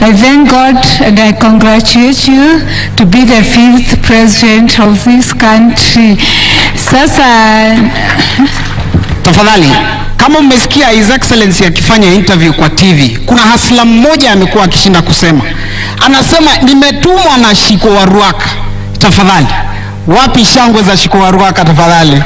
I thank God and I congratulate you to be the fifth president of this country. Sasa Tafadhali, kama mmesikia His Excellency akifanya interview kwa TV, kuna hasla mmoja amekuwa akishinda kusema, anasema nimetumwa na Shiko wa Ruaka. Tafadhali, wapi shangwe za Shiko wa Ruaka tafadhali?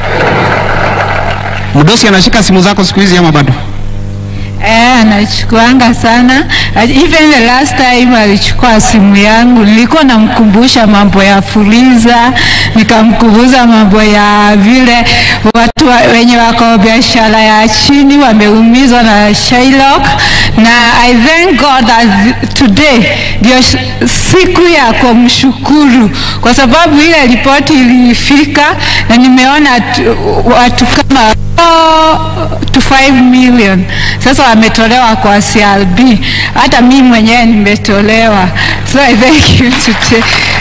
Mdosi anashika simu zako siku hizi ama bado? Eh, anachukuanga sana. Even the last time alichukua simu yangu, nilikuwa namkumbusha mambo ya Fuliza, nikamkumbusha mambo ya vile watu wa- wenye wako biashara ya chini wameumizwa na Shylock, na I thank God that today ndio sh- siku ya kumshukuru kwa sababu ile ripoti ilifika na nimeona tu- watu kama Oh, to 5 million sasa wametolewa kwa CRB. Hata mimi mwenyewe nimetolewa, so I thank you today.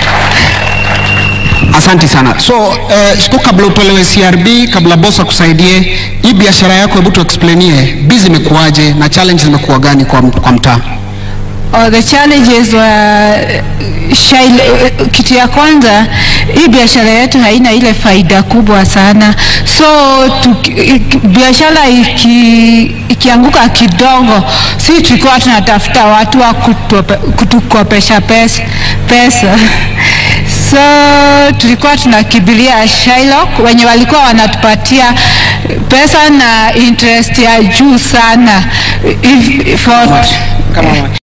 Asante sana. So uh, siku kabla utolewe CRB, kabla boss akusaidie hii biashara yako, hebu tuexplainie bizi imekuwaje na challenge zimekuwa gani kwa, kwa mtaa? Oh, the challenges were Shail, kitu ya kwanza hii biashara yetu haina ile faida kubwa sana, so tuki- iki- biashara iki, ikianguka kidogo, si tulikuwa tunatafuta watu wa kutupe- kutukopesha pesa, pesa. So tulikuwa tunakimbilia Shylock wenye walikuwa wanatupatia pesa na interest ya juu sana if, for, Kama